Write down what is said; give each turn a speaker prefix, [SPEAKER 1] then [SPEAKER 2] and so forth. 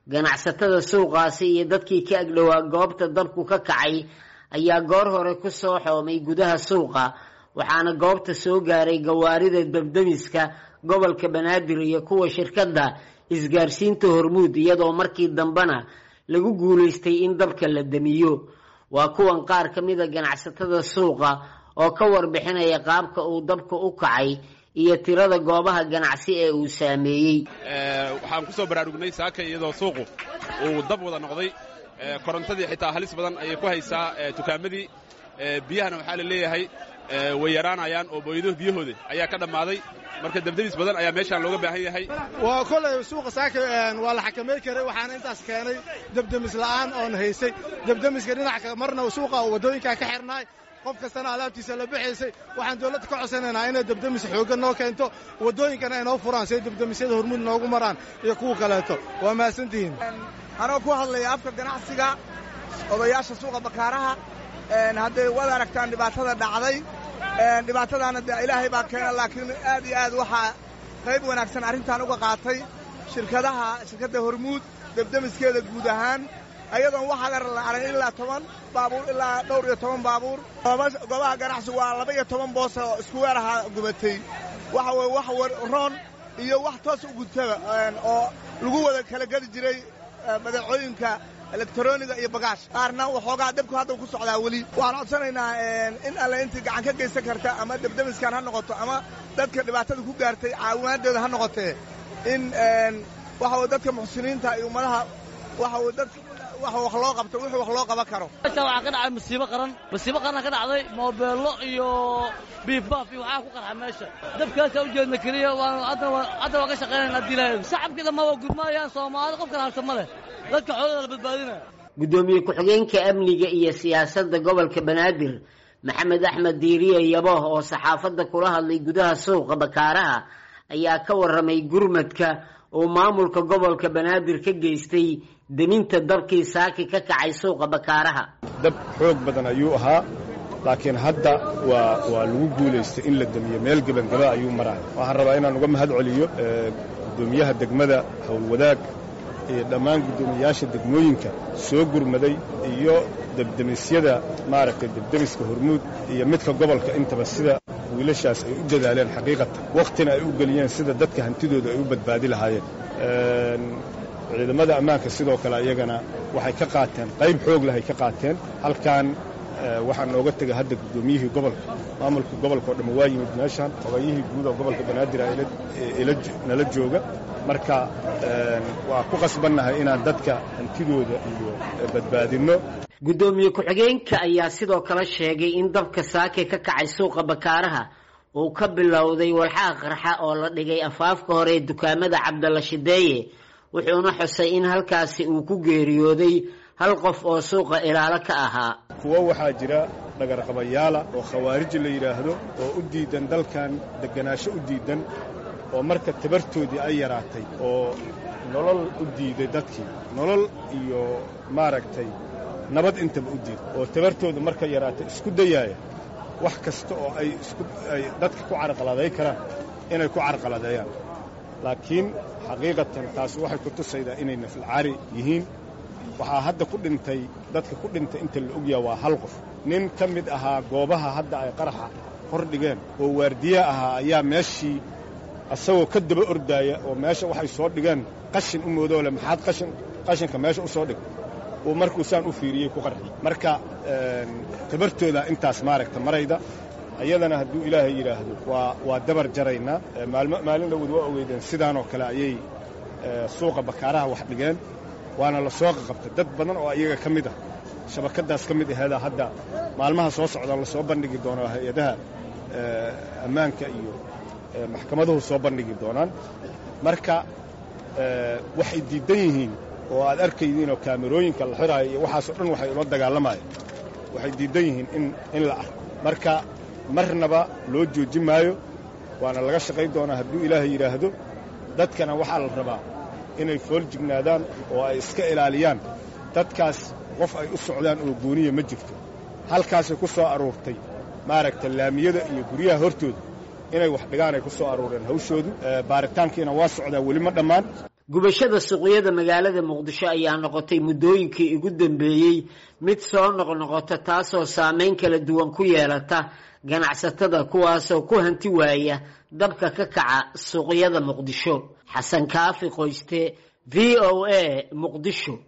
[SPEAKER 1] ganacsatada suuqaasi iyo dadkii ka agdhowaa goobta dabku ka kacay ayaa goor hore ku soo xoomay gudaha suuqa waxaana goobta soo gaaray gawaarida dabdemiska gobolka banaadir iyo kuwa shirkadda isgaarsiinta hormuud iyadoo markii dambena lagu guulaystay in dabka la damiyo waa kuwan qaar ka mida ganacsatada suuqa oo ka warbixinaya qaabka uu dabka u kacay iyo tirada goobaha ganacsi ee uu saameeyey
[SPEAKER 2] waxaan ku soo baraarugnay saaka iyadoo suuqu uu dab wada noqday korontadii xitaa halis badan ayay ku haysaa tukaamadii biyahana waxaa la leeyahay way yaraanayaan oo booyado biyahooda ayaa ka dhammaaday marka debdebis badan ayaa meeshaan looga baahan yahay
[SPEAKER 3] waa kolay suuqa saaka waa la xakamay karay waxaana intaas keenay debdemis la'aan oon haysay debdemiska dhinaca marna suuqa waddooyinkaa ka xirnaay qof kastana alaabtiisa la baxaysay waxaan dawladda ka codsanaynaa inay debdemis xooggan noo keento waddooyinkana ay noo furaan siay debdemisyada hormuud noogu maraan iyo kuwa kaleeto waa mahadsantihiin
[SPEAKER 4] anoo ku hadlaya afka ganacsiga odayaasha suuqa bakaaraha hadday wad aragtaan dhibaatada dhacday dhibaatadaana dee ilaahay baa keena laakiin aad iyo aad waxaa qayb wanaagsan arrintan uga qaatay shirkadaha shirkadda hormuud debdemiskeeda guud ahaan ayadoon wax agar la arag ilaa toban baabuur ilaa dhowr iyo toban baabuur goobaha ganacsigu waa laba iyo toban boos oo isku weer ahaa gubatay waxa weye wax roon iyo wax toos u gudtaba oo lagu wada kala geli jiray badeecooyinka elektroniga iyo bagaash qaarna waxoogaa dabku hadda ku socdaa weli waxaan codsanaynaa in alle intii gacan ka geysan karta ama debdemiskan ha noqoto ama dadka dhibaatada ku gaartay caawimaadooda ha noqotee in waxa weye dadka muxsiniinta iyo ummadaha waxa weye dad waxa wax loo qabto wixii wax loo qaban karo
[SPEAKER 5] meeshaan waxaa ka dhacay musiibo qaran musiibo qaran ka dhacday moobeello iyo biifbaaf iyo waxaa ku qarxa meesha dabkaasaa u jeedna keliya hadda waa ka shaqaynayna haddii ilaahay shacabkii dhammaa waa gurmaayaan soomaali qof kala harta ma leh dadka xoolada la badbaadinaya
[SPEAKER 1] guddoomiye ku-xigeenka amniga iyo siyaasadda gobolka banaadir maxamed axmed diiriye yabooh oo saxaafadda kula hadlay gudaha suuqa bakaaraha ayaa ka warramay gurmadka uu maamulka gobolka banaadir ka geystay deminta dabkii saaki ka kacay suuqa bakaaraha
[SPEAKER 6] dab xoog badan ayuu ahaa laakiin hadda waa waa lagu guulaystay in la demiyo meel gebangaba ayuu maraya waxaan rabaa inaan uga mahad celiyo guddoomiyaha degmada howlwadaag iyo dhammaan guddoomiyayaasha degmooyinka soo gurmaday iyo debdemisyada maaragtay debdemiska hormuud iyo midka gobolka intaba sida wiilashaas ay u dadaaleen xaqiiqatan wakhtina ay u geliyeen sida dadka hantidooda ay u badbaadi lahaayeen ciidamada ammaanka sidoo kale ayagana waxay ka qaateen qayb xoog leh ay ka qaateen halkan waxaa nooga tegay hadda guddoomiyihii gobolka maamulka gobolka oo dhamma waa yimid meeshaan obayihii guud oo gobolka banaadir nala jooga marka waa ku qasbannahay inaan dadka hantidooda iyo badbaadinno
[SPEAKER 1] guddoomiye ku-xigeenka ayaa sidoo kale sheegay in dabka saake ka kacay suuqa bakaaraha uu ka bilowday walxaha qarxa oo la dhigay afaafka hore ee dukaamada cabdalla shideeye wuxuuna xusay in halkaasi uu ku geeriyooday hal qof oo suuqa ilaalo ka ahaa
[SPEAKER 6] kuwo waxaa jira dhagarqabayaala oo khawaariji la yidhaahdo oo u diidan dalkan degganaasho u diidan oo marka tabartoodii ay yaraatay oo nolol u diiday dadkii nolol iyo maaragtay nabad intaba u diiday oo tabartooda marka yaraatay isku dayaaya wax kasta oo ay isku ay dadka ku carqaladay karaan inay ku carqaladeeyaan laakiin xaqiiqatan taas waxay ku tusaydaa inay nafilcaari yihiin waxaa hadda ku dhintay dadka ku dhintay inta la ogyaha waa hal qof nin ka mid ahaa goobaha hadda ay qaraxa hor dhigeen oo waardiye ahaa ayaa meeshii asagoo ka daba ordaaya oo meesha waxay soo dhigeen qashin u moodoo le maxaad qashin qashinka meesha u soo dhig uu markuu saan u fiiriyey ku qarxiyey marka tabartooda intaas maaragta marayda ayadana hadduu ilaahay yidhaahdo waa waa dabar jaraynaa maalmo maalin dhowod waa ogeydeen sidaanoo kale ayay suuqa bakaaraha wax dhigeen waana la soo qaqabtay dad badan oo iyaga ka mid ah shabakaddaas ka mid aheedaa hadda maalmaha soo socdaan lasoo bandhigi doono hay-adaha ammaanka iyo maxkamaduhu soo bandhigi doonaan marka waxay diiddan yihiin oo aad arkaydiinoo kaamerooyinka la xiraayo iyo waxaasoo dhan waxay ula dagaalamayaan waxay diiddan yihiin in in la arko marka marnaba loo joojin maayo waana laga shaqayn doonaa hadduu ilaahay yidhaahdo dadkana waxaa la rabaa inay fool jignaadaan oo ay iska ilaaliyaan dadkaas qof ay u socdaan oo gooniya ma jirto halkaasay ku soo aruurtay maaragta laamiyada iyo guryaha hortooda inay wax dhigaan ay ku soo aruureen hawshoodu baaritaankiina waa socdaa weli ma dhammaan
[SPEAKER 1] gubashada suuqyada magaalada muqdisho ayaa noqotay muddooyinkii ugu dambeeyey mid soo noqnoqota taasoo saameyn kala duwan ku yeelata ganacsatada kuwaasoo ku hanti waaya dabka ka kaca suuqyada muqdisho xasan kaafi qoyste v o a muqdisho